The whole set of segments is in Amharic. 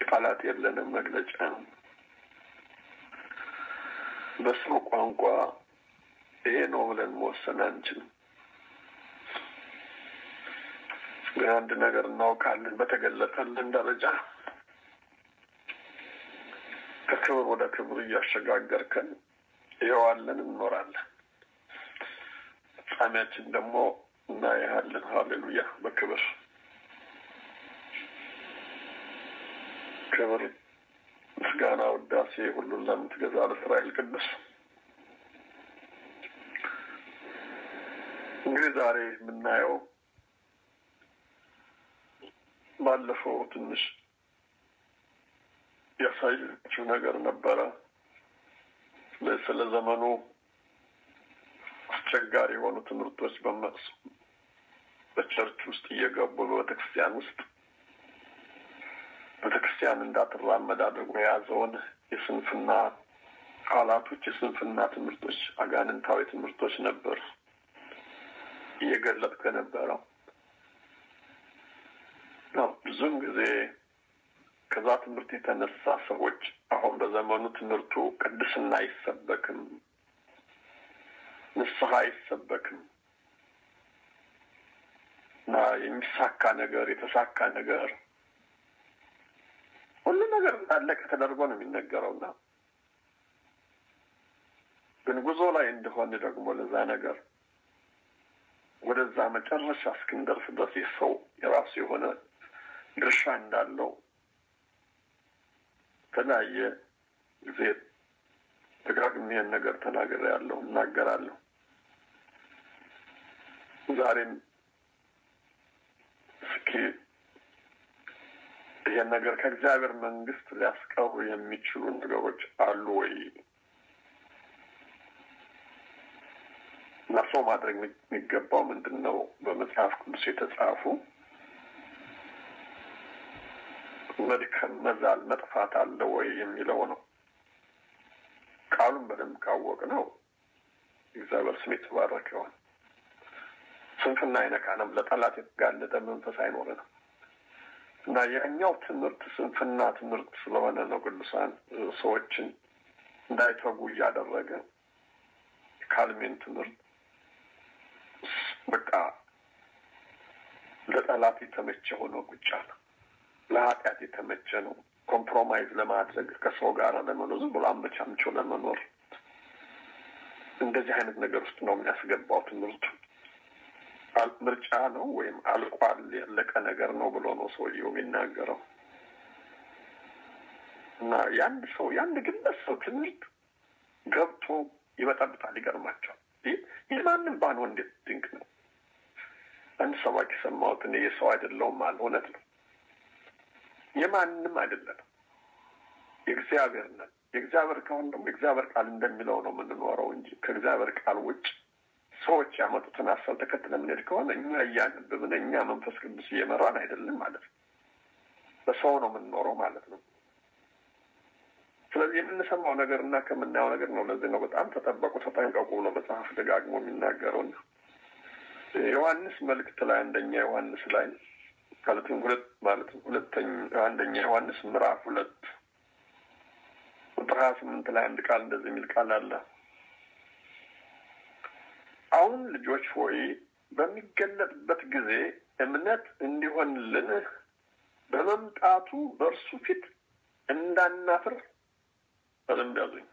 ቃላት የለንም መግለጫ በሰው ቋንቋ ይሄ ነው ብለን መወሰን አንችልም። ግን አንድ ነገር እናውቃለን። በተገለጠልን ደረጃ ከክብር ወደ ክብር እያሸጋገርከን ይኸዋለን እንኖራለን። ፍጻሜያችን ደግሞ እናያለን። ሀሌሉያ በክብር ክብር፣ ምስጋና፣ ውዳሴ ሁሉን ለምትገዛ ለእስራኤል ቅዱስ እንግዲህ ዛሬ የምናየው ባለፈው ትንሽ ያሳየችው ነገር ነበረ። ስለ ዘመኑ አስቸጋሪ የሆኑ ትምህርቶች በመቅሱ በቸርች ውስጥ እየገቡ በቤተክርስቲያን ውስጥ ቤተክርስቲያን እንዳትራመድ አድርጎ የያዘውን የስንፍና ቃላቶች፣ የስንፍና ትምህርቶች፣ አጋንንታዊ ትምህርቶች ነበር እየገለጥኩ የነበረው ነው። ብዙም ጊዜ ከዛ ትምህርት የተነሳ ሰዎች አሁን በዘመኑ ትምህርቱ ቅድስና አይሰበክም፣ ንስሐ አይሰበክም እና የሚሳካ ነገር የተሳካ ነገር ሁሉ ነገር እንዳለቀ ተደርጎ ነው የሚነገረውና ግን ጉዞ ላይ እንደሆነ ደግሞ ለዛ ነገር ወደዛ መጨረሻ እስክንደርስ ድረስ የሰው የራሱ የሆነ ድርሻ እንዳለው የተለያየ ጊዜ ደጋግሜ ይህን ነገር ተናግሬያለሁ፣ እናገራለሁ። ዛሬም እስኪ ይህን ነገር ከእግዚአብሔር መንግስት ሊያስቀሩ የሚችሉ ነገሮች አሉ ወይ እና ሰው ማድረግ የሚገባው ምንድን ነው? በመጽሐፍ ቅዱስ የተጻፉ መድከም፣ መዛል፣ መጥፋት አለ ወይ የሚለው ነው። ቃሉን በደንብ ካወቅ ነው እግዚአብሔር ስም የተባረከ ይሆን። ስንፍና አይነካንም። ለጠላት የተጋለጠ መንፈስ አይኖረንም እና ያኛው ትምህርት ስንፍና ትምህርት ስለሆነ ነው ቅዱሳን ሰዎችን እንዳይተጉ እያደረገ የካልሜን ትምህርት በቃ ለጠላት የተመቸ ሆኖ ቁጭ አለ። ለኃጢአት የተመቸ ነው። ኮምፕሮማይዝ ለማድረግ ከሰው ጋር ለመኖር ዝም ብሎ አመቻምቸው ለመኖር እንደዚህ አይነት ነገር ውስጥ ነው የሚያስገባው ትምህርቱ። ምርጫ ነው ወይም አልቋል ያለቀ ነገር ነው ብሎ ነው ሰውየው የሚናገረው። እና የአንድ ሰው የአንድ ግለሰብ ትምህርት ገብቶ ይበጠብጣል። ይገርማቸዋል። የማንም ባንሆን እንዴት ድንቅ ነው። አንድ ሰባኪ ሰማሁት። እኔ የሰው አይደለውም አለ። እውነት ነው። የማንም አይደለም፣ የእግዚአብሔር ነን። የእግዚአብሔር ከሆን ደግሞ የእግዚአብሔር ቃል እንደሚለው ነው የምንኖረው እንጂ ከእግዚአብሔር ቃል ውጭ ሰዎች ያመጡትን ሀሳብ ተከትለ የምንሄድ ከሆነ እኛ እያነበብን እኛ መንፈስ ቅዱስ እየመራን አይደለም ማለት ነው። በሰው ነው የምንኖረው ማለት ነው። ስለዚህ የምንሰማው ነገር እና ከምናየው ነገር ነው። ለዚህ ነው በጣም ተጠበቁ፣ ተጠንቀቁ ብሎ መጽሐፍ ደጋግሞ የሚናገረው ነው። ዮሐንስ መልእክት ላይ አንደኛ ዮሐንስ ላይ ማለትም ሁለት ማለትም ሁለተኛ አንደኛ ዮሐንስ ምዕራፍ ሁለት ቁጥር ሀያ ስምንት ላይ አንድ ቃል እንደዚህ የሚል ቃል አለ። አሁን ልጆች ሆይ በሚገለጥበት ጊዜ እምነት እንዲሆንልን በመምጣቱ በእርሱ ፊት እንዳናፍር በደንብ ያዙኝ።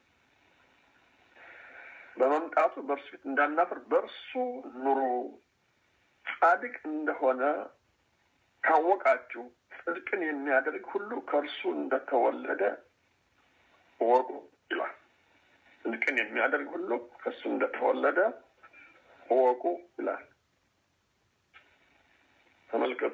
በመምጣቱ በእርሱ ፊት እንዳናፍር በእርሱ ኑሩ። ጻድቅ እንደሆነ ካወቃችሁ ጽድቅን የሚያደርግ ሁሉ ከእርሱ እንደተወለደ እወቁ ይላል። ጽድቅን የሚያደርግ ሁሉ ከእሱ እንደተወለደ እወቁ ይላል። ተመልከቱ።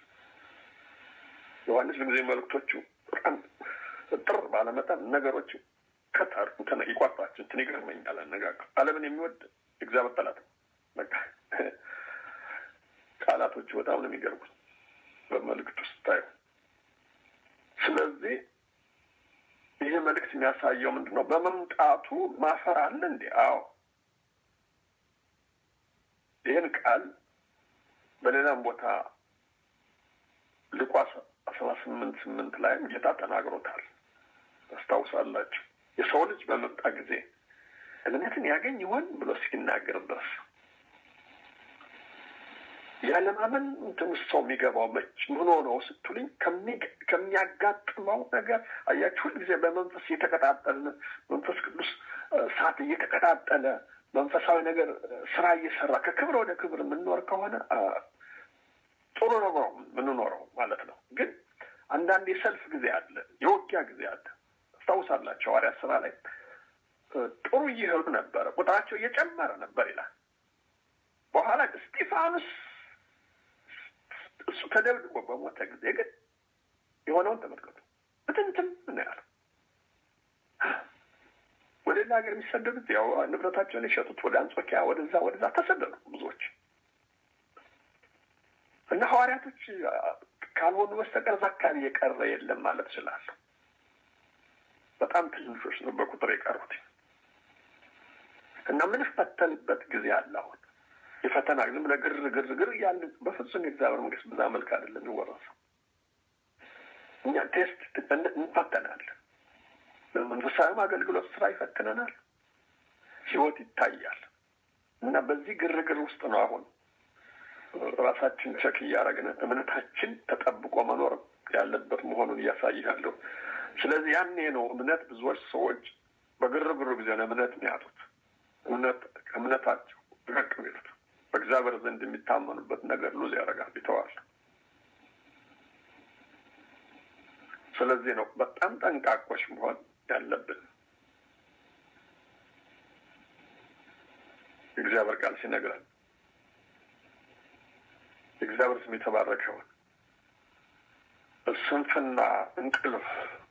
ዮሐንስ ለጊዜ መልእክቶቹ በጣም ጥር ባለመጠን ነገሮች ከታር እንትን ይቋርጣቸው እንትን ይገርመኛል። አነጋገር ዓለምን የሚወድ እግዚአብሔር ጠላት ነው። በቃ ቃላቶቹ በጣም ነው የሚገርሙት በመልእክት ውስጥ ታዩ። ስለዚህ ይህ መልእክት የሚያሳየው ምንድን ነው? በመምጣቱ ማፈር አለ እንዴ? አዎ። ይህን ቃል በሌላም ቦታ ሉቃስ አስራ ስምንት ስምንት ላይም ጌታ ተናግሮታል። ታስታውሳላችሁ። የሰው ልጅ በመጣ ጊዜ እምነትን ያገኝ ይሆን ብሎ እስኪናገር ድረስ ያለማመን እንትን ውስጥ ሰው የሚገባው መች ምን ሆነው ስትሉኝ ከሚያጋጥመው ነገር አያችሁ፣ ሁልጊዜ በመንፈስ እየተቀጣጠልን መንፈስ ቅዱስ እሳት እየተቀጣጠለ መንፈሳዊ ነገር ስራ እየሰራ ከክብር ወደ ክብር የምንኖር ከሆነ ጥሩ ነው የምንኖረው ማለት ነው። ግን አንዳንድ የሰልፍ ጊዜ አለ፣ የውጊያ ጊዜ አለ። አስታውሳላቸው ሐዋርያት ስራ ላይ ጥሩ እየሄዱ ነበረ፣ ቁጥራቸው እየጨመረ ነበር ይላል። በኋላ እስጢፋኖስ እሱ ተደብድቦ በሞተ ጊዜ ግን የሆነውን ተመልከቱ። ብትንትም ነው ያለው። ወደ ሌላ ሀገር የሚሰደዱት ያው ንብረታቸውን የሸጡት ወደ አንጾኪያ ወደዛ ወደዛ ተሰደዱ ብዙዎች እና ሐዋርያቶች ካልሆኑ በስተቀር እዛ አካባቢ የቀረ የለም ማለት እችላለሁ። በጣም ትንሾች ነው በቁጥር የቀሩት እና ምንፈተንበት ጊዜ አለ። አሁን የፈተና ዝም ብለህ ግር ግር ግር እያለ በፍጹም የእግዚአብሔር መንግስት በዛ መልክ አይደለም የሚወረሰው። እኛ ቴስት እንፈተናለን። በመንፈሳዊም አገልግሎት ስራ ይፈትነናል። ህይወት ይታያል እና በዚህ ግርግር ውስጥ ነው አሁን ራሳችን ቸክ እያደረግን እምነታችን ተጠብቆ መኖር ያለበት መሆኑን እያሳያለሁ። ስለዚህ ያኔ ነው እምነት ብዙዎች ሰዎች በግርግሩ ጊዜ ነው እምነት የሚያጡት። እምነት ከእምነታቸው ድረቅ ሚሉት በእግዚአብሔር ዘንድ የሚታመኑበት ነገር ሉዝ ያደርጋል፣ ይተዋል። ስለዚህ ነው በጣም ጠንቃቆች መሆን ያለብን። የእግዚአብሔር ቃል ሲነግረን የእግዚአብሔር ስም የተባረከውን ስንፍና፣ እንቅልፍ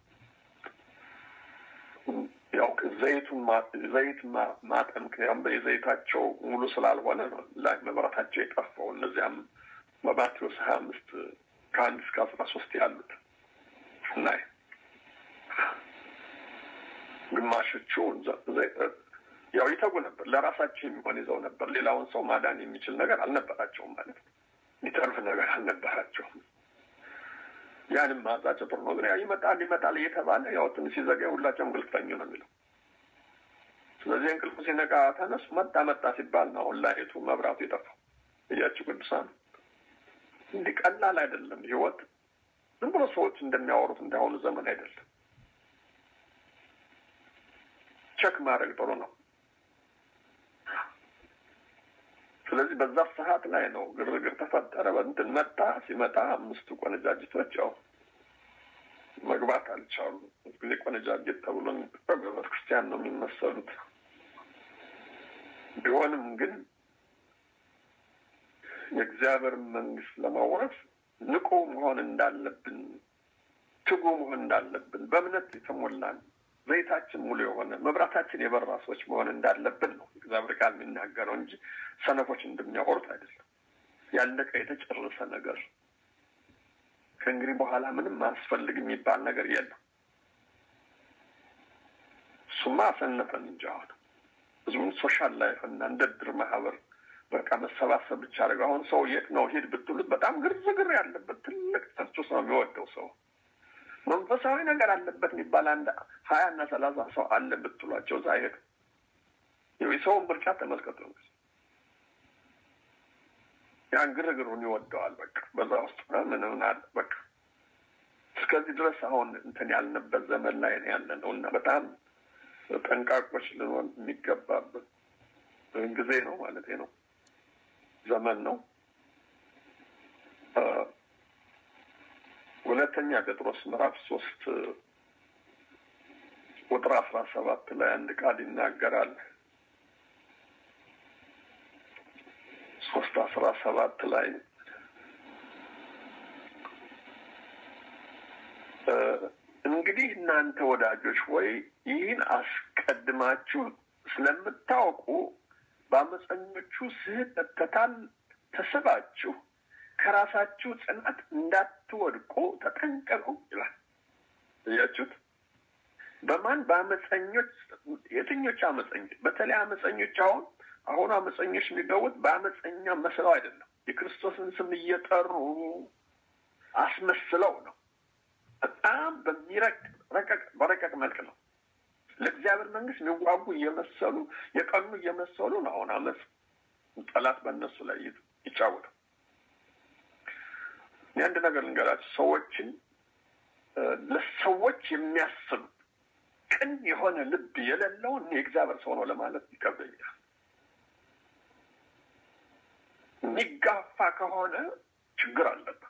ያው ዘይቱን ዘይት ማጠን ምክንያቱም የዘይታቸው ሙሉ ስላልሆነ ነው ላይ መብራታቸው የጠፋው። እነዚያም በማቴዎስ ሀያ አምስት ከአንድ እስከ አስራ ሶስት ያሉት እናይ ግማሾቹ ያው ይተጉ ነበር፣ ለራሳቸው የሚሆን ይዘው ነበር። ሌላውን ሰው ማዳን የሚችል ነገር አልነበራቸውም ማለት ነው። የሚተርፍ ነገር አልነበራቸውም። ያንም ማጻቸው ጥሩ ነው፣ ግን ያው ይመጣል ይመጣል እየተባለ ያው ትንሽ ሲዘጋ ሁላቸው እንቅልፍተኙ ነው የሚለው። ስለዚህ እንቅልፉ ሲነቃ ተነሱ፣ መጣ መጣ ሲባል ነው አሁን ላይቱ መብራቱ የጠፋው። እያችሁ ቅዱሳን፣ እንዲህ ቀላል አይደለም ህይወት። ዝም ብሎ ሰዎች እንደሚያወሩት እንዳሁኑ ዘመን አይደለም። ቸክ ማድረግ ጥሩ ነው። ስለዚህ በዛ ሰዓት ላይ ነው ግርግር ተፈጠረ። በእንትን መጣ ሲመጣ አምስቱ ቆነጃጅቶች ያው መግባት አልቻሉ። ጊዜ ቆነጃጅት ተብሎ በቤተ ክርስቲያን ነው የሚመሰሉት። ቢሆንም ግን የእግዚአብሔር መንግስት ለማውረስ ንቁ መሆን እንዳለብን፣ ትጉ መሆን እንዳለብን፣ በእምነት የተሞላን ዘይታችን ሙሉ የሆነ መብራታችን የበራ ሰዎች መሆን እንዳለብን ነው እግዚአብሔር ቃል የሚናገረው እንጂ ሰነፎች እንደሚያወሩት አይደለም። ያለቀ የተጨረሰ ነገር ከእንግዲህ በኋላ ምንም አያስፈልግ የሚባል ነገር የለም። እሱማ አሰነፈን እንጂ አሁን ህዝቡን ሶሻል ላይፍ እና እንደ ድር ማህበር በቃ መሰባሰብ ብቻ አድርገው አሁን ሰው የት ነው ሂድ ብትሉት በጣም ግርግር ያለበት ትልቅ ቸርች ውስጥ ነው የሚወደው ሰው መንፈሳዊ ነገር አለበት የሚባል አንድ ሀያ እና ሰላሳ ሰው አለ ብትሏቸው እዛ ሄዱ። የሰውን ምርጫ ተመልከቱ። ያን ግርግሩን ይወደዋል። በቃ በዛ ውስጥ ምንም አለ በቃ እስከዚህ ድረስ አሁን እንትን ያልንበት ዘመን ላይ ነው ያለ ነው እና በጣም ጠንቃቆች ልንሆን የሚገባበት ጊዜ ነው ማለት ነው፣ ዘመን ነው። ሁለተኛ ጴጥሮስ ምዕራፍ ሶስት ቁጥር አስራ ሰባት ላይ አንድ ቃል ይናገራል። ሶስት አስራ ሰባት ላይ እንግዲህ እናንተ ወዳጆች ወይ ይህን አስቀድማችሁ ስለምታውቁ በአመፀኞቹ ስህተት ተስባችሁ ከራሳችሁ ጽናት እንዳትወድቁ ተጠንቀቁ ይላል። እያችሁት በማን በአመፀኞች የትኞች አመፀኞች? በተለይ አመፀኞች አሁን አሁን አመፀኞች የሚገቡት በአመፀኛ መስለው አይደለም። የክርስቶስን ስም እየጠሩ አስመስለው ነው። በጣም በሚረቅ በረቀቅ መልክ ነው። ለእግዚአብሔር መንግስት የሚዋጉ እየመሰሉ የቀኑ እየመሰሉ ነው አሁን አመፅ ጠላት በእነሱ ላይ ይጫወታል። የአንድ ነገር ልንገራችሁ፣ ሰዎችን ለሰዎች የሚያስብ ቅን የሆነ ልብ የሌለውን የእግዚአብሔር ሰው ነው ለማለት ይከብደኛል። የሚጋፋ ከሆነ ችግር አለበት።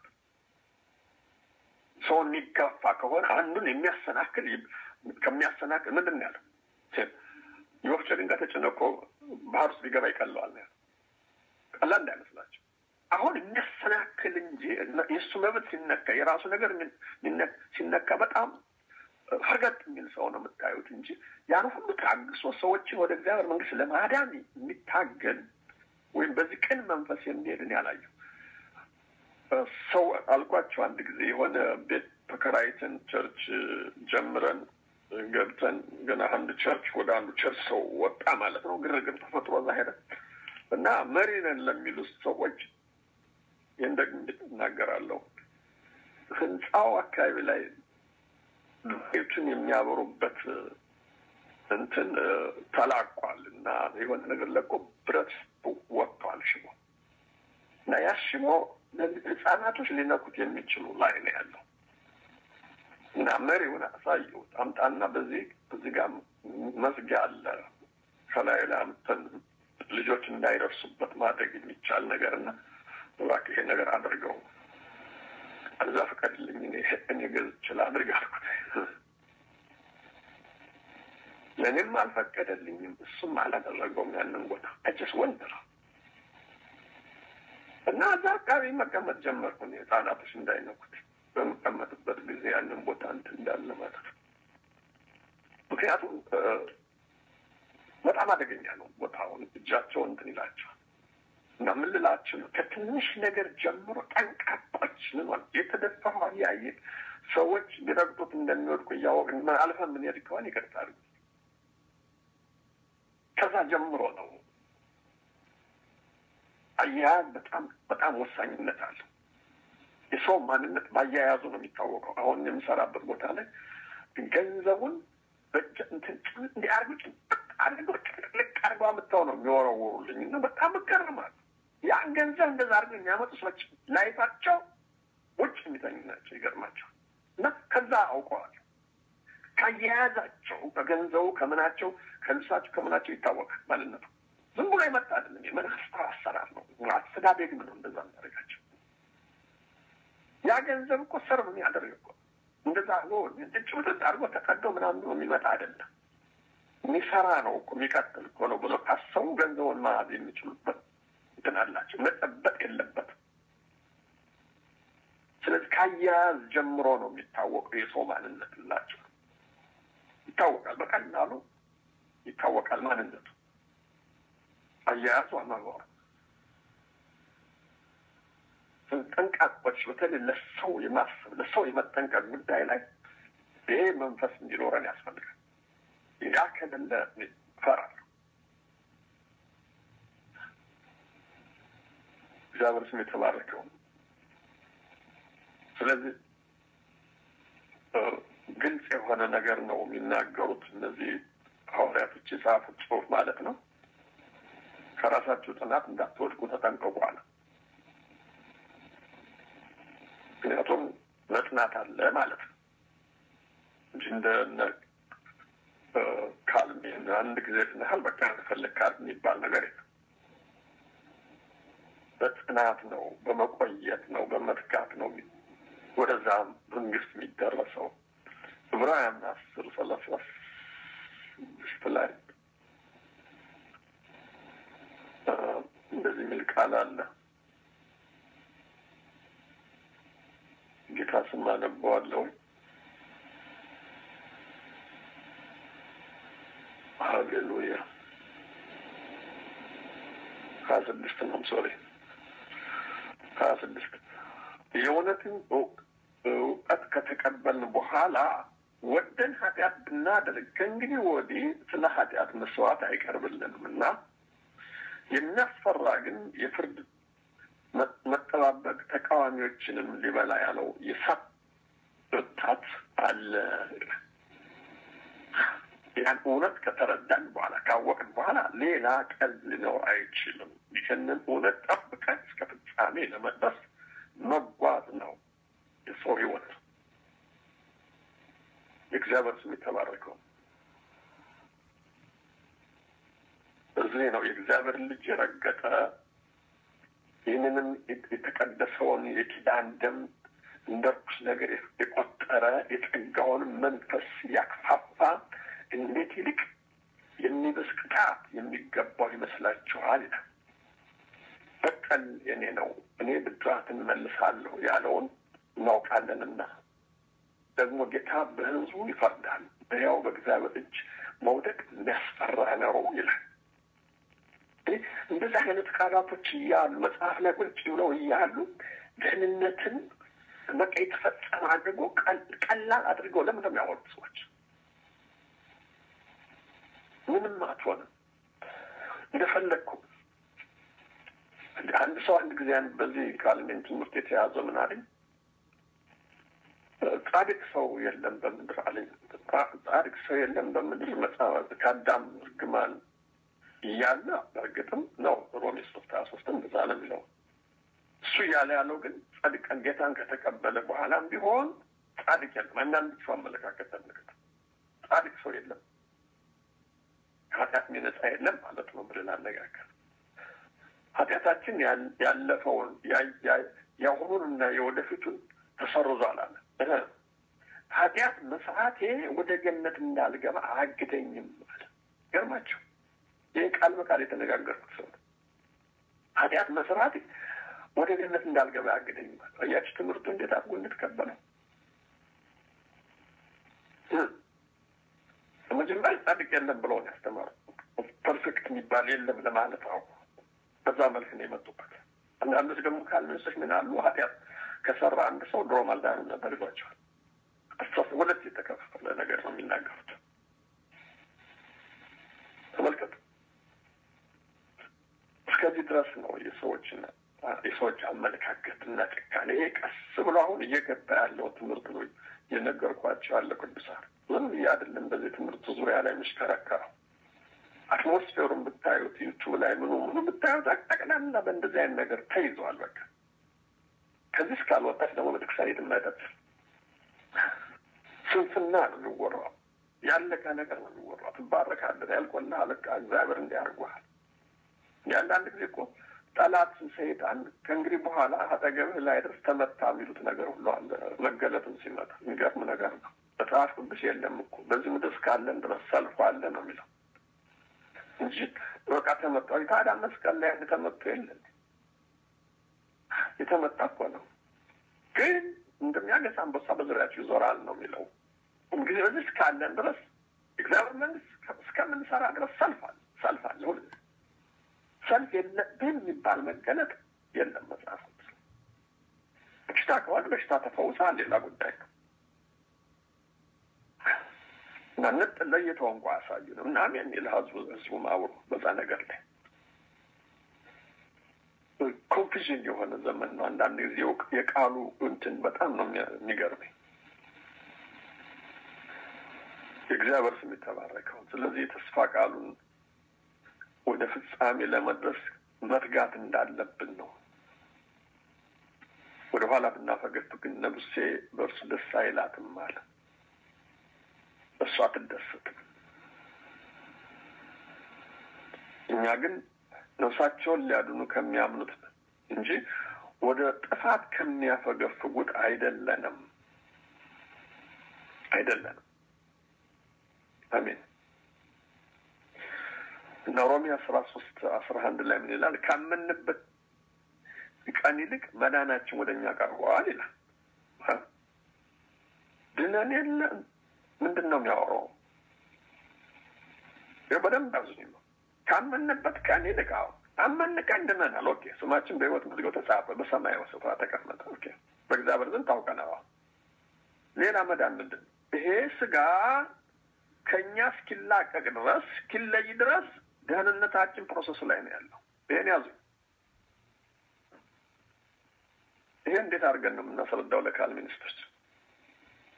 ሰው የሚጋፋ ከሆነ አንዱን የሚያሰናክል ከሚያሰናክል ምንድን ነው ያለው? የወፍጮ ድንጋይ ተጭኖ እኮ ባህር ውስጥ ሊገባ ይቀለዋል ነው ቀላል እንዳይመስላቸው። አሁን የሚያሰናክል እንጂ የእሱ መብት ሲነካ የራሱ ነገር ሲነካ በጣም ፈርገጥ የሚል ሰው ነው የምታዩት እንጂ ያን ሁሉ ታግሶ ሰዎችን ወደ እግዚአብሔር መንግስት ለማዳን የሚታገል ወይም በዚህ ቅን መንፈስ የሚሄድን ያላየው ሰው አልኳቸው። አንድ ጊዜ የሆነ ቤት ተከራይተን ቸርች ጀምረን ገብተን ገና አንድ ቸርች ወደ አንዱ ቸርች ሰው ወጣ ማለት ነው። ግርግር ተፈጥሮ እዛ ሄደ እና መሪ ነን ለሚሉት ሰዎች ይህን ደግሞ እናገራለሁ። ህንፃው አካባቢ ላይ ቤቱን የሚያበሩበት እንትን ተላቋል እና የሆነ ነገር ለቆ ብረት ወጥቷል ሽቦ እና ያ ሽቦ ህጻናቶች ሊነኩት የሚችሉ ላይ ነው ያለው እና መሪውን አሳየሁት። አምጣና በዚህ በዚህ ጋር መዝጊያ አለ ከላይ ላይ አምጥተን ልጆች እንዳይደርሱበት ማድረግ የሚቻል ነገር እና እባክህ ይሄ ነገር አድርገው እዛ ፍቀድልኝ እኔ እኔ ገዝቼ ላድርግ አልኩት። ለእኔም አልፈቀደልኝም፣ እሱም አላደረገውም ያንን ቦታ አጭስ ወንድ ነው እና እዛ አካባቢ መቀመጥ ጀመርኩ እኔ ህጻናቶች እንዳይነኩት በምቀመጥበት ጊዜ ያንን ቦታ እንትን እንዳለ ማለት ነው። ምክንያቱም በጣም አደገኛ ነው ቦታውን እጃቸው እንትን ይላቸዋል። እና ምን ልላችሁ ነው፣ ከትንሽ ነገር ጀምሮ ጠንቃቆች ልንሆን የተደፋ ያየ ሰዎች ሊረግጡት እንደሚወድቁ እያወቅን አልፈን ምንሄድ ከሆነ ይቀርታሉ። ከዛ ጀምሮ ነው አያያዝ በጣም በጣም ወሳኝነት አለው። የሰው ማንነት በአያያዙ ነው የሚታወቀው። አሁን የምሰራበት ቦታ ላይ ገንዘቡን እንዲያርጉ አድርገው ጭቅልቅ አድርገው አምጥተው ነው የሚወረውሩልኝ እና በጣም እገርማለሁ። ያን ገንዘብ እንደዛ አድርገው የሚያመጡ ሰዎች ላይፋቸው ውጭ የሚተኙ ናቸው። ይገርማቸው እና ከዛ አውቀዋል። ከአያያዛቸው ከገንዘቡ ከምናቸው ከልብሳቸው ከምናቸው ይታወቃል ማንነቱ። ዝም ብሎ የመጣ አይደለም። የመናፍስት አሰራር ነው። አስተዳደግም ነው እንደዛ የሚያደርጋቸው። ያ ገንዘብ እኮ ሰርቭ የሚያደርግ እኮ እንደዛ አድርጎ ጭብጥጥ አድርጎ ተቀዶ ምናምን ብሎ የሚመጣ አይደለም። የሚሰራ ነው እኮ የሚቀጥል እኮ ነው ብሎ ካሰቡ ገንዘቡን መያዝ የሚችሉበት እንትን አላቸው። መጠበቅ የለበትም። ስለዚህ ከአያያዝ ጀምሮ ነው የሚታወቀው የሰው ማንነት ላቸው ይታወቃል። በቀላሉ ይታወቃል ማንነቱ አያያዙ አኗኗሩ ጠንቃቆች በተለይ ለሰው የማሰብ ለሰው የመጠንቀቅ ጉዳይ ላይ ይሄ መንፈስ እንዲኖረን ያስፈልጋል። ያ ከሌለ እፈራለሁ። እግዚአብሔር ስም የተባረከው። ስለዚህ ግልጽ የሆነ ነገር ነው የሚናገሩት እነዚህ ሐዋርያቶች የጻፉት ጽሑፍ ማለት ነው። ከራሳችሁ ጥናት እንዳትወድቁ ተጠንቀቁ አለ። ምክንያቱም መጥናት አለ ማለት ነው እንጂ እንደ ካልሚ አንድ ጊዜ ስናህል በቃ ፈለግ ካል የሚባል ነገር የለም። በጥናት ነው፣ በመቆየት ነው፣ በመትጋት ነው ወደዛ መንግስት የሚደረሰው። ዕብራውያን አስር ሰላሳ ስድስት ላይ እንደዚህ የሚል ቃል አለ። ጌታ ስም አነበዋለሁ። ሀሌሉያ ሀያ ስድስት ነው ሶሪ ሀያ ስድስት የእውነትን እውቀት ከተቀበልን በኋላ ወደን ኃጢአት ብናደርግ ከእንግዲህ ወዲህ ስለ ኃጢአት መስዋዕት አይቀርብልንም እና የሚያስፈራ ግን የፍርድ መጠባበቅ ተቃዋሚዎችንም ሊበላ ያለው የእሳት ብርታት አለ። ያን እውነት ከተረዳን በኋላ ካወቅን በኋላ ሌላ ቀን ሊኖር አይችልም። ይህንን እውነት ጠብቀን እስከ ፍጻሜ ለመድረስ መጓዝ ነው የሰው ህይወት። የእግዚአብሔር ስም የተባረከው። እዚህ ነው የእግዚአብሔር ልጅ የረገጠ ይህንንም የተቀደሰውን የኪዳን ደም እንደ ርኩስ ነገር የቆጠረ የጸጋውን መንፈስ ያክፋፋ እንዴት ይልቅ የሚብስ ቅጣት የሚገባው ይመስላችኋል? ይላል። በቀል የኔ ነው፣ እኔ ብድራትን መልሳለሁ ያለውን እናውቃለንና ደግሞ ጌታ በሕዝቡ ይፈርዳል። በያው በእግዚአብሔር እጅ መውደቅ የሚያስፈራ ነው ይላል። እንደዚህ አይነት ቃላቶች እያሉ መጽሐፍ ላይ ቁጭ ብለው እያሉ ደህንነትን በቃ የተፈጸመ አድርጎ ቀላል አድርገው ለምን ነው የሚያወሩት ሰዎች? ምንም አትሆንም እንደፈለግኩ አንድ ሰው አንድ ጊዜ በዚህ ካልሜን ትምህርት የተያዘ ምን አለኝ፣ ጻድቅ ሰው የለም በምድር አለኝ። ጻድቅ ሰው የለም በምድር መጽሐፍ ከአዳም እርግማን እያለ በእርግጥም ነው ሮሜ ሶስት ሀያ ሶስትም እንደዛ ነው የሚለው። እሱ እያለ ያለው ግን ጻድቀን ጌታን ከተቀበለ በኋላም ቢሆን ጻድቅ የለም። አንዳንድ ሰው አመለካከት ተመልከት፣ ጻድቅ ሰው የለም ከኃጢአት ነጻ የለም ማለት ነው ብለን አነጋገር ኃጢአታችን ያለፈውን የአሁኑንና የወደፊቱን ተሰርዟል አለ። ኃጢአት መስራቴ ወደ ገነት እንዳልገባ አያግደኝም አለ። ገርማቸው ይህ ቃል በቃል የተነጋገርኩት ሰው ኃጢአት መስራቴ ወደ ገነት እንዳልገባ አያግደኝም አለ። እያች ትምህርቱ እንዴት አድርጎ እንድትቀበለው መጀመሪያ ጻድቅ የለም ብለውን ያስተማሩ ፐርፌክት የሚባል የለም ለማለት አውቁ በዛ መልክ ነው የመጡበት። አንዳንዶች ደግሞ ካልመንሶች ምን አሉ ኃጢአት ከሰራ አንድ ሰው ድሮ አልዳንም ነበር ይሏቸዋል። አስተሳሰብ ሁለት የተከፈለ ነገር ነው የሚናገሩት። ተመልከቱ። እስከዚህ ድረስ ነው የሰዎችን የሰዎች አመለካከትና ጭካኔ። ይሄ ቀስ ብሎ አሁን እየገባ ያለው ትምህርት ነው እየነገርኳቸው ያለ ቅዱሳን ዝም ብዬ አይደለም በዚህ ትምህርት ዙሪያ ላይ የሚሽከረከረው አትሞስፌሩን ብታዩት ዩቱብ ላይ ምኑ ምኑ ብታዩት ጠቅላላ በእንደዚህ አይነት ነገር ተይዘዋል። በቃ ከዚህ እስካልወጣች ደግሞ ቤተክርስቲያን የትም ስንፍና ነው የሚወራው። ያለቀ ነገር ነው የሚወራው። ትባረካለህ ያልቆና አለቃ እግዚአብሔር እንዲያርጓል። የአንዳንድ ጊዜ እኮ ጠላት ሰይጣን ከእንግዲህ በኋላ አጠገብህ ላይ ድረስ ተመታ የሚሉት ነገር ሁሉ አለ። መገለጥም ሲመጣ የሚገርም ነገር ነው። መጽሐፍ ቅዱስ የለም እኮ በዚህ ምድር እስካለን ድረስ ሰልፎ አለ ነው የሚለው እንጂ በቃ ተመጣ ታዲያ መስቀል ላይ አንድ ተመቶ የለን የተመጣ እኮ ነው። ግን እንደሚያገሳ አንበሳ በዙሪያቸው ይዞራል ነው የሚለው። እንግዲህ በዚህ እስካለን ድረስ እግዚአብሔር መንግስት እስከምንሰራ ድረስ ሰልፋል ሰልፋል ሁል ሰልፍ የለብህም የሚባል መገለጥ የለም መጽሐፍ ቅዱስ። በሽታ ከሆነ በሽታ ተፈውሳል፣ ሌላ ጉዳይ ነው። እና ነጥ ለይተው እንኳ አያሳዩንም። እና አሜን ይል ህዝቡ ህዝቡ ማብሩ በዛ ነገር ላይ ኮንፊዥን የሆነ ዘመን ነው። አንዳንድ ጊዜ የቃሉ እንትን በጣም ነው የሚገርመኝ። የእግዚአብሔር ስም የተባረከውን። ስለዚህ የተስፋ ቃሉን ወደ ፍጻሜ ለመድረስ መትጋት እንዳለብን ነው። ወደ ኋላ ብናፈገፍ ግን ነፍሴ በእርሱ ደስ አይላትም አለ። እሷ አትደሰትም። እኛ ግን ነፍሳቸውን ሊያድኑ ከሚያምኑት እንጂ ወደ ጥፋት ከሚያፈገፍጉት አይደለንም አይደለንም። አሜን። እና ሮሜ አስራ ሶስት አስራ አንድ ላይ ምን ይላል? ካመንበት ቀን ይልቅ መዳናችን ወደ እኛ ቀርበዋል ይላል። ድነን የለ ምንድን ነው የሚያወራው? በደንብ አዙኝ ነው ካመንበት ቀን ይልቅ አሁን አመን ቀን ድነናል። ኦኬ ስማችን በሕይወት መዝገብ ተጻፈ፣ በሰማያዊ ስፍራ ተቀመጠ። ኦኬ በእግዚአብሔር ዘንድ ታውቀናል። ሌላ መዳን ምንድን ነው? ይሄ ስጋ ከእኛ እስኪላቀቅ ድረስ እስኪለይ ድረስ ደህንነታችን ፕሮሰሱ ላይ ነው ያለው። ይሄን ያዙ። ይሄ እንዴት አድርገን ነው የምናስረዳው ለካልቪኒስቶች?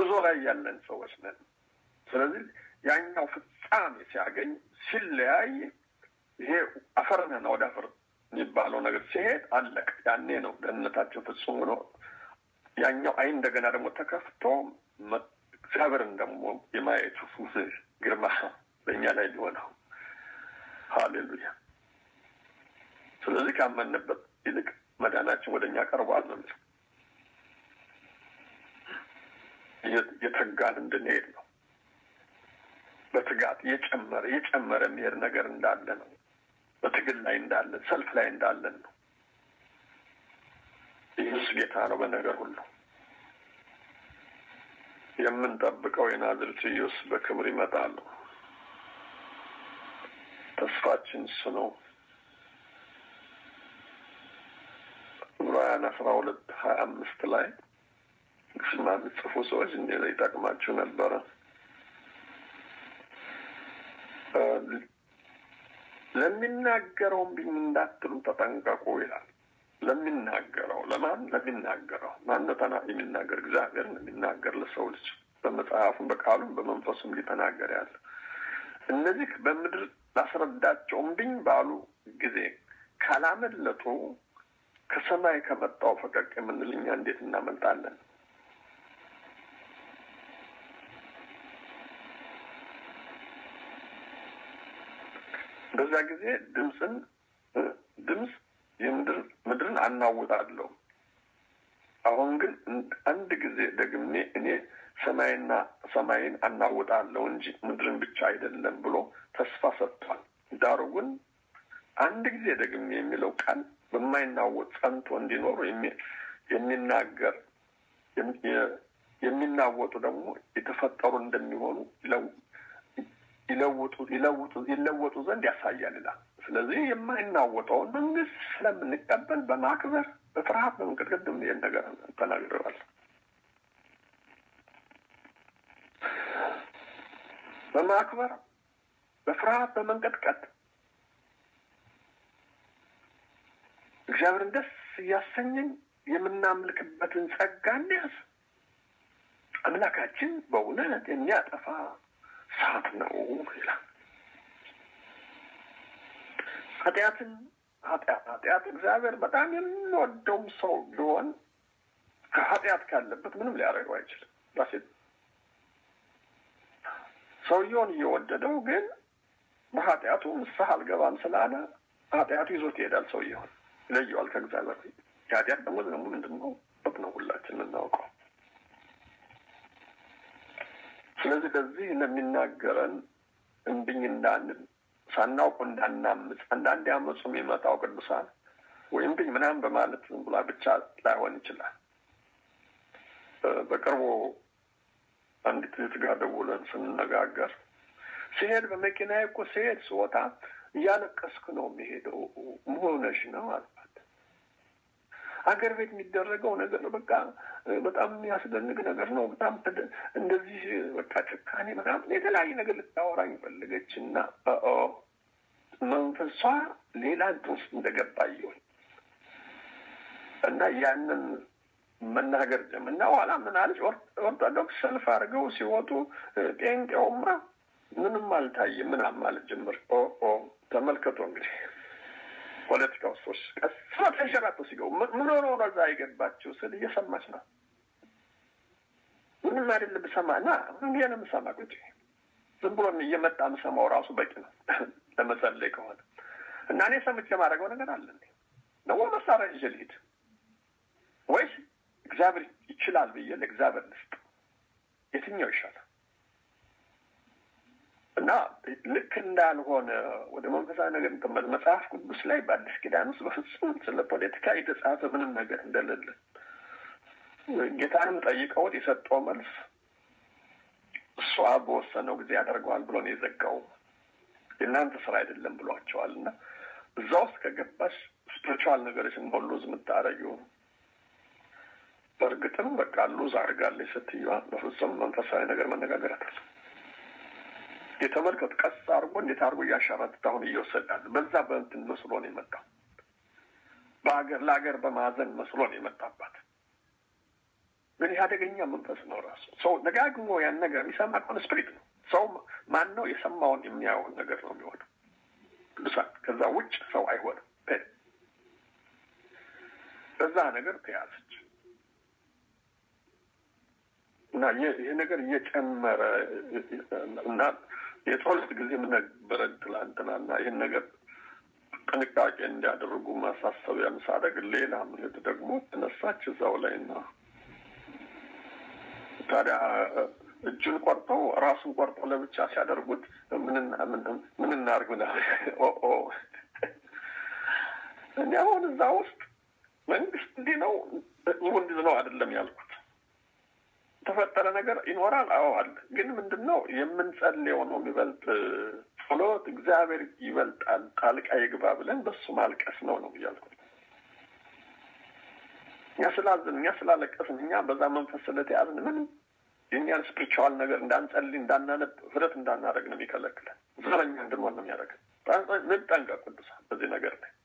ጉዞ ላይ ያለን ሰዎች ነን። ስለዚህ ያኛው ፍጻሜ ሲያገኝ ሲለያይ ይሄ አፈርነን ወደ አፈር የሚባለው ነገር ሲሄድ አለቅ። ያኔ ነው ደህንነታችን ፍጹም ሆኖ ያኛው አይን እንደገና ደግሞ ተከፍቶ እግዚአብሔርን ደግሞ የማየቱ ግርማ በእኛ ላይ ሊሆነው። ሀሌሉያ። ስለዚህ ካመንበት ይልቅ መዳናችን ወደ እኛ ቀርቧል ነው የሚለው። የተጋን እንድንሄድ ነው። በትጋት እየጨመረ እየጨመረ የሚሄድ ነገር እንዳለ ነው። በትግል ላይ እንዳለን፣ ሰልፍ ላይ እንዳለን ነው። ኢየሱስ ጌታ ነው በነገር ሁሉ። የምንጠብቀው የናዝሬቱ ኢየሱስ በክብር ይመጣሉ። ተስፋችን እሱ ነው። ዕብራውያን አስራ ሁለት ሀያ አምስት ላይ ስማ ጽፉ ሰዎች እንዲ ይጠቅማችሁ ነበረ። ለሚናገረውም ቢኝ እንዳትሉ ተጠንቀቁ ይላል። ለሚናገረው ለማን ለሚናገረው ማነተና የሚናገር እግዚአብሔር የሚናገር ለሰው ልጅ በመጽሐፉም በቃሉም በመንፈሱም ሊተናገር ያለ እነዚህ በምድር ላስረዳቸውም ብኝ ባሉ ጊዜ ካላመለጡ ከሰማይ ከመጣው ፈቀቅ የምንል እኛ እንዴት እናመልጣለን? በዛ ጊዜ ድምፅን ድምፅ የምድር ምድርን አናውጣለሁ። አሁን ግን አንድ ጊዜ ደግሜ እኔ ሰማይና ሰማይን አናውጣለሁ እንጂ ምድርን ብቻ አይደለም ብሎ ተስፋ ሰጥቷል። ዳሩ ግን አንድ ጊዜ ደግሜ የሚለው ቃል በማይናወጥ ጸንቶ እንዲኖሩ የሚናገር የሚናወጡ ደግሞ የተፈጠሩ እንደሚሆኑ ይለውጡ ይለውጡ ይለወጡ ዘንድ ያሳያል ይላል። ስለዚህ የማይናወጠውን መንግስት ስለምንቀበል በማክበር በፍርሃት በመንቀጥቀጥ ይህን ነገር ተናግረዋል። በማክበር በፍርሃት በመንቀጥቀጥ እግዚአብሔርን ደስ እያሰኘን የምናምልክበትን ጸጋ እንያዝ። አምላካችን በእውነት የሚያጠፋ ሰዓት ነው ይላል። ኃጢአትን ኃጢአት ኃጢአት እግዚአብሔር በጣም የሚወደውም ሰው ቢሆን ከኃጢአት ካለበት ምንም ሊያደርገው አይችልም። ራሴት ሰውየውን እየወደደው ግን በኃጢአቱ ንስሐ አልገባም ስላለ ኃጢአቱ ይዞት ይሄዳል። ሰውየውን ይለየዋል ከእግዚአብሔር። የኃጢአት ደግሞ ደግሞ ምንድን ነው? ነው ሁላችን የምናውቀው። ስለዚህ በዚህ ለሚናገረን እምቢኝ እንዳንል ሳናውቁ እንዳናምፅ አንዳንድ ያመፁ የሚመጣው ቅዱሳን ወይም ብኝ ምናምን በማለት ዝም ብላ ብቻ ላይሆን ይችላል። በቅርቡ አንዲት እህት ጋር ደውለን ስንነጋገር ሲሄድ በመኪና እኮ ሲሄድ ስወጣ እያለቀስክ ነው የሚሄደው መሆነሽ ነው አልባት። አገር ቤት የሚደረገው ነገር በቃ በጣም የሚያስደንቅ ነገር ነው። በጣም እንደዚህ በቃ ጭካኔ ምናምን የተለያየ ነገር ልታወራኝ ፈለገች እና መንፈሷ ሌላ እንትን ውስጥ እንደገባ ይሆን እና ያንን መናገር ጀመር እና ኋላ ምን አለች? ኦርቶዶክስ ሰልፍ አድርገው ሲወጡ ጴንጤውማ ምንም አልታየም ምናምን ማለት ጀመር። ኦ ተመልከቶ እንግዲህ ፖለቲካ ውስጥ ቀስ ተንሸራቶ ሲገቡ ምን ሆኖ ነው እዛ የገባችው ስል እየሰማች ነው። ምንም አይደለም ብሰማ እና ምን ነው የምሰማ ቁጭ ዝም ብሎ እየመጣ ምሰማው ራሱ በቂ ነው ለመጸለይ ከሆነ እና እኔ ሰምቼ የማደርገው ነገር አለ ነው መሳሪያ ይዤ ልሂድ ወይስ እግዚአብሔር ይችላል ብዬ ለእግዚአብሔር ልስጥ? የትኛው ይሻላል? እና ልክ እንዳልሆነ ወደ መንፈሳዊ ነገር እንቀመጥ መጽሐፍ ቅዱስ ላይ በአዲስ ኪዳን ውስጥ በፍጹም ስለ ፖለቲካ የተጻፈ ምንም ነገር እንደሌለ ጌታንም ጠይቀውት የሰጠው መልስ እሱ አብ በወሰነው ጊዜ ያደርገዋል ብሎ ነው የዘጋው። የእናንተ ስራ አይደለም ብሏቸዋል። እና እዛ ውስጥ ከገባሽ ስፒሪቹዋል ነገሮችን ነው ሉዝ የምታደርጊው። በእርግጥም በቃ ሉዝ አድርጋለች ስትየዋ። በፍጹም መንፈሳዊ ነገር መነጋገር አታል የተመልከቱ ቀስ አድርጎ እንዴት አድርጎ እያሻረትት አሁን እየወሰዳል። በዛ በእንትን መስሎ ነው የመጣው። በሀገር ለሀገር በማዘን መስሎ ነው የመጣባት። ግን ይህ አደገኛ መንፈስ ነው። ራሱ ሰው ደጋግሞ ያን ነገር የሚሰማ ከሆነ ስፕሪት ነው። ሰው ማን ነው የሰማውን የሚያየውን ነገር ነው የሚሆነው። ቅዱሳን ከዛ ውጭ ሰው አይሆንም። በዛ ነገር ተያዘች እና ይህ ነገር እየጨመረ እና የጸሎት ጊዜ ነበረ ትላንትና እና ይህን ነገር ጥንቃቄ እንዲያደርጉ ማሳሰቢያ ሳደርግ ሌላ ምልት ደግሞ ተነሳች እዛው ላይ እና ታዲያ እጁን ቆርጠው ራሱን ቆርጠው ለብቻ ሲያደርጉት ምን እናርግ ኦ እኔ አሁን እዛ ውስጥ መንግስት እንዲህ ነው እንዲህ ነው አይደለም ያልኩት። የተፈጠረ ነገር ይኖራል። አዎ አለ። ግን ምንድን ነው የምንጸልየው ነው የሚበልጥ ጸሎት እግዚአብሔር ይበልጣል ጣልቃ ይግባ ብለን በሱ ማልቀስ ነው ነው እያልኩት። እኛ ስላዝን እኛ ስላለቀስን እኛ በዛ መንፈስ ስለተያዝን ምንም የእኛን ስፕሪቹዋል ነገር እንዳንጸልይ እንዳናነብ ህብረት እንዳናደርግ ነው የሚከለክለን። ዘረኛ እንድንሆን ነው የሚያደርገን። እንጠንቀቅ ቅዱሳን በዚህ ነገር ላይ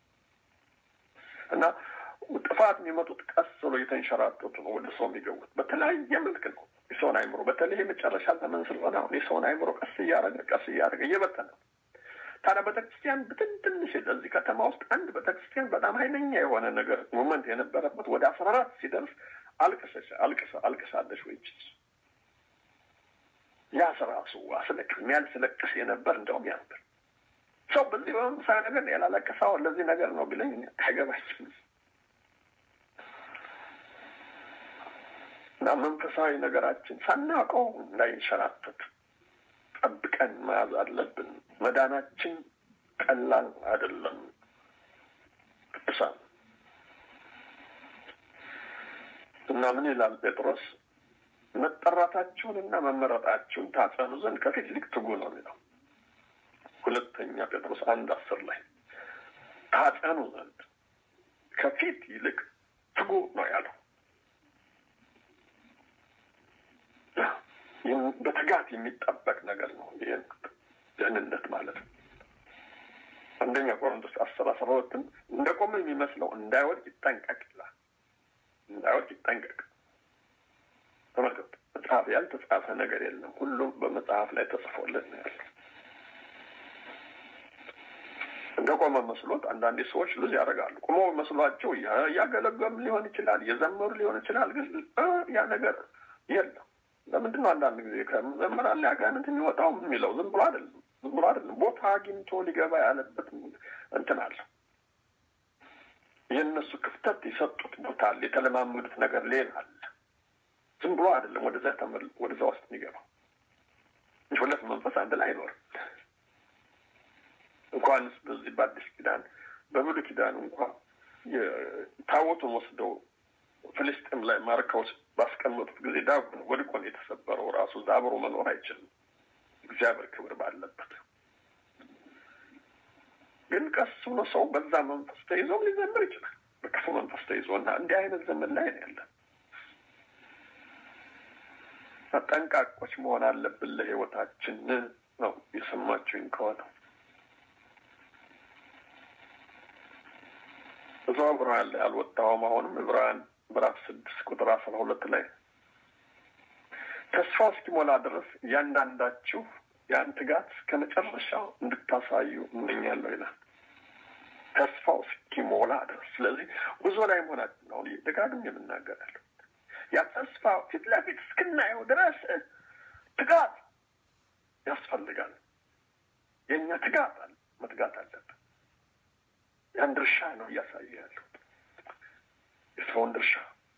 እና ጥፋት የሚመጡት ቀስ ብሎ እየተንሸራተቱ ነው ወደ ሰው የሚገቡት በተለያየ መልክ ነው። የሰውን አይምሮ በተለይ የመጨረሻ ዘመን ስለሆነ አሁን የሰውን አይምሮ ቀስ እያደረገ ቀስ እያደረገ እየበተነ ነው። ታዲያ ቤተክርስቲያን ብትን ትንሽ እዚህ ከተማ ውስጥ አንድ ቤተክርስቲያን በጣም ኃይለኛ የሆነ ነገር ሞመንት የነበረበት ወደ አስራ አራት ሲደርስ አልቅሰሽ አልቅሰ አልቅሳለሽ ወይ ያ ራሱ አስለቅ የሚያስለቅስ የነበር እንደውም ያ ነበር። ሰው በዚህ በመምሳሌ ነገር ያላለቀሰው ለዚህ ነገር ነው ቢለኝ አይገባችም። እና መንፈሳዊ ነገራችን ሳናውቀው እንዳይንሸራተት ጠብቀን መያዝ አለብን። መዳናችን ቀላል አይደለም። ቅዱሳን እና ምን ይላል ጴጥሮስ? መጠራታችሁንና መመረጣችሁን ታጸኑ ዘንድ ከፊት ይልቅ ትጉ ነው የሚለው ሁለተኛ ጴጥሮስ አንድ አስር ላይ ታጸኑ ዘንድ ከፊት ይልቅ ትጉ ነው ያለው። በትጋት የሚጠበቅ ነገር ነው። ይህን ደህንነት ማለት ነው። አንደኛ ቆሮንቶስ አስር አስራ ሁለትም እንደ ቆመ የሚመስለው እንዳይወድቅ ይጠንቀቅ ይላል። እንዳይወድቅ ይጠንቀቅ። ተመልከቱ፣ መጽሐፍ ያልተጻፈ ነገር የለም። ሁሉም በመጽሐፍ ላይ ተጽፎለት ነው ያለው። እንደ ቆመ መስሎት አንዳንዴ ሰዎች ልዝ ያደርጋሉ። ቆሞ መስሏቸው እያገለገሉ ሊሆን ይችላል፣ እየዘመሩ ሊሆን ይችላል። ግን ያ ነገር የለም። ለምንድን ነው አንዳንድ ጊዜ ከመምህራን ላይ አጋንንት የሚወጣው የሚለው? ዝም ብሎ አይደለም፣ ዝም ብሎ አይደለም። ቦታ አግኝቶ ሊገባ ያለበት እንትን አለ። የእነሱ ክፍተት የሰጡት ቦታ አለ፣ የተለማመዱት ነገር ሌላ አለ። ዝም ብሎ አይደለም ወደዛ ተመል ወደዛ ውስጥ የሚገባው ሁለት መንፈስ አንድ ላይ አይኖርም። እንኳንስ በዚህ በአዲስ ኪዳን በብሉይ ኪዳን እንኳን ታቦቱን ወስደው ፍልስጤም ላይ ማርከው ባስቀመጡት ጊዜ ዳጎን ወድቆ ነው የተሰበረው። ራሱ እዛ አብሮ መኖር አይችልም፣ እግዚአብሔር ክብር ባለበት። ግን ቀስ ብሎ ሰው በዛ መንፈስ ተይዞም ሊዘምር ይችላል፣ በክፉ መንፈስ ተይዞ እና እንዲህ አይነት ዘመን ላይ ነው ያለን። ጠንቃቆች መሆን አለብን ለሕይወታችን ነው የሰማችሁኝ ከሆነ እዛው ዕብራውያን ላይ አልወጣሁም። አሁንም ዕብራውያን ምዕራፍ ስድስት ቁጥር አስራ ሁለት ላይ ተስፋው እስኪሞላ ድረስ እያንዳንዳችሁ ያን ትጋት እስከ መጨረሻው እንድታሳዩ እመኛለሁ ይላል። ተስፋው እስኪሞላ ድረስ። ስለዚህ ጉዞ ላይ መሆናችን አሁን ደጋግም የምናገራለሁ። ያ ተስፋ ፊት ለፊት እስክናየው ድረስ ትጋት ያስፈልጋል። የእኛ ትጋት አለ መትጋት አለብን። ያን ድርሻ ነው እያሳየ ያለው የሰውን ድርሻ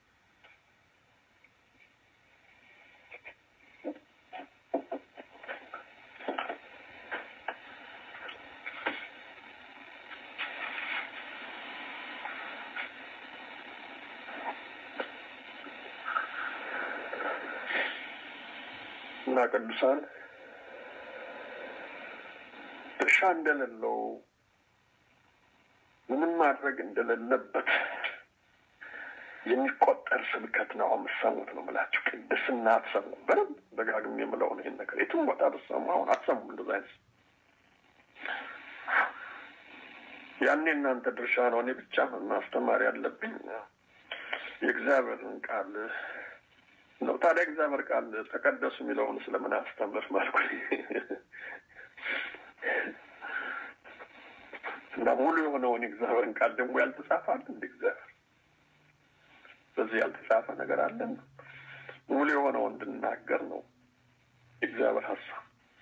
እና ቅዱሳን ድርሻ እንደሌለው ምንም ማድረግ እንደሌለበት የሚቆጠር ስብከት ነው የምትሰሙት ነው የምላችሁ። ቅድስና አትሰሙ። በደንብ ደጋግሜ የምለው ነው ይህን ነገር የትም ቦታ ብትሰሙ አሁን አትሰሙ። እንደዛ አይነት ያኔ እናንተ ድርሻ ነው። እኔ ብቻ ማስተማር ያለብኝ የእግዚአብሔርን ቃል ነው ታዲያ እግዚአብሔር ቃል ተቀደሱ የሚለውን ስለምን አስተምር ማልኩ እና ሙሉ የሆነውን እግዚአብሔርን ቃል ደግሞ ያልተጻፈ አለ እንደ እግዚአብሔር በዚህ ያልተጻፈ ነገር አለን ሙሉ የሆነው እንድናገር ነው እግዚአብሔር ሀሳብ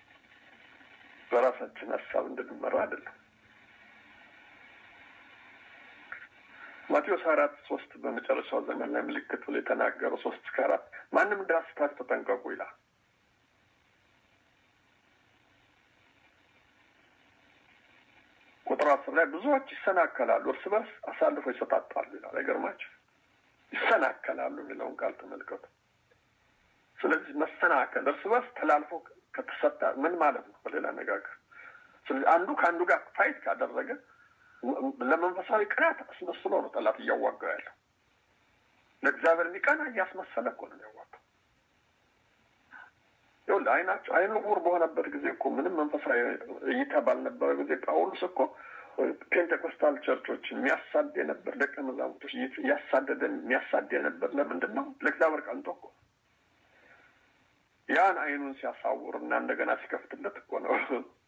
በራሳችን ሀሳብ እንድንመራ አይደለም ማቴዎስ አራት ሶስት በመጨረሻው ዘመን ላይ ምልክት ብሎ የተናገረው ሶስት እስከ አራት ማንም እንዳስታችሁ ተጠንቀቁ ይላል ቁጥር አስር ላይ ብዙዎች ይሰናከላሉ እርስ በርስ አሳልፎ ይሰጣጣሉ ይላል አይገርማችሁ ይሰናከላሉ የሚለውን ቃል ተመልከቱ ስለዚህ መሰናከል እርስ በርስ ተላልፎ ከተሰጠ ምን ማለት ነው በሌላ አነጋገር ስለዚህ አንዱ ከአንዱ ጋር ፋይት ካደረገ ለመንፈሳዊ ቅናት አስመስሎ ነው ጠላት እያዋጋው ያለው ለእግዚአብሔር የሚቀና እያስመሰለ እኮ ነው የሚያዋጋው ይኸውልህ አይናቸው አይኑ ዕውር በሆነበት ጊዜ እኮ ምንም መንፈሳዊ እይታ ባልነበረ ጊዜ ጳውሎስ እኮ ፔንቴኮስታል ቸርቾችን የሚያሳድ የነበር ደቀ መዛሙርቶች እያሳደደ የሚያሳድ የነበር ለምንድን ነው ለእግዚአብሔር ቀንቶ እኮ ያን አይኑን ሲያሳውር እና እንደገና ሲከፍትለት እኮ ነው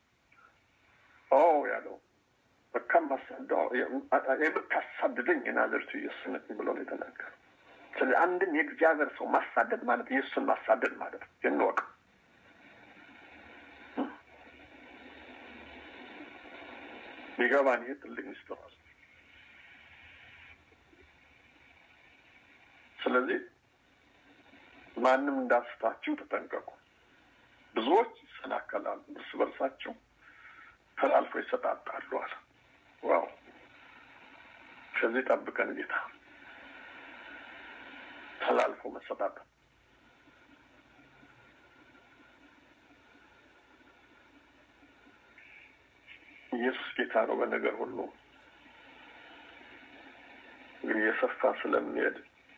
ኦ ያለው በካም ማሳደ የምታሳድደኝ የናዝሬቱ ኢየሱስ ነህ ብሎ ነው የተናገረው ስለዚህ አንድን የእግዚአብሔር ሰው ማሳደድ ማለት ኢየሱስን ማሳደድ ማለት ነው እንወቅ ሊገባን ይሄ ትልቅ ሚስጥር አለ ስለዚህ ማንም እንዳስታችሁ ተጠንቀቁ ብዙዎች ይሰናከላሉ እርስ በርሳቸው ተላልፎ ይሰጣጣሉ አለ ዋው ከዚህ ጠብቀን ጌታ ተላልፎ መሰጣጣት ኢየሱስ ጌታ ነው በነገር ሁሉ እንግዲህ የሰፋ ስለሚሄድ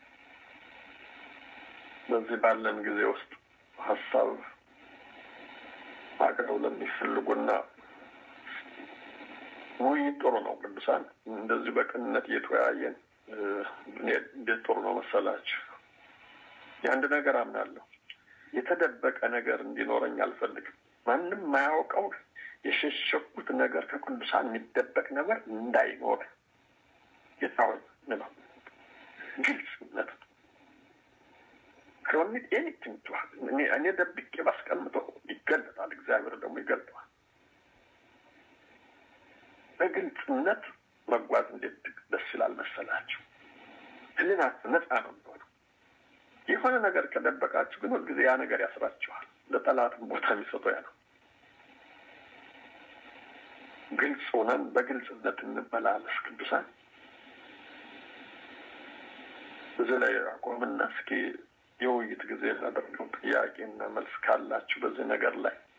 በዚህ ባለን ጊዜ ውስጥ ሀሳብ አቅረው ለሚፈልጉና ውይይት ጥሩ ነው። ቅዱሳን እንደዚሁ በቅንነት እየተወያየን እንዴት ጥሩ ነው መሰላችሁ። የአንድ ነገር አምናለሁ። የተደበቀ ነገር እንዲኖረኝ አልፈልግም። ማንም የማያውቀው የሸሸኩት ነገር ከቅዱሳን የሚደበቅ ነገር እንዳይኖር የታወ ነው። ግልጽነት ከወኒት ኤኒቲንግ እኔ ደብቄ ባስቀምጠው ይገለጣል። እግዚአብሔር ደግሞ ይገልጠዋል። በግልጽነት መጓዝ እንዴት ደስ ይላል መሰላችሁ። ህሊናችሁ ነፃ ነው የሚሆነው። የሆነ ነገር ከደበቃችሁ ግን ሁልጊዜ ያ ነገር ያስራችኋል። ለጠላትም ቦታ የሚሰጠው ያ ነው። ግልጽ ሆነን በግልጽነት እንመላለስ ቅዱሳን። እዚህ ላይ አቆምና እስኪ የውይይት ጊዜ እናደርገው። ጥያቄና መልስ ካላችሁ በዚህ ነገር ላይ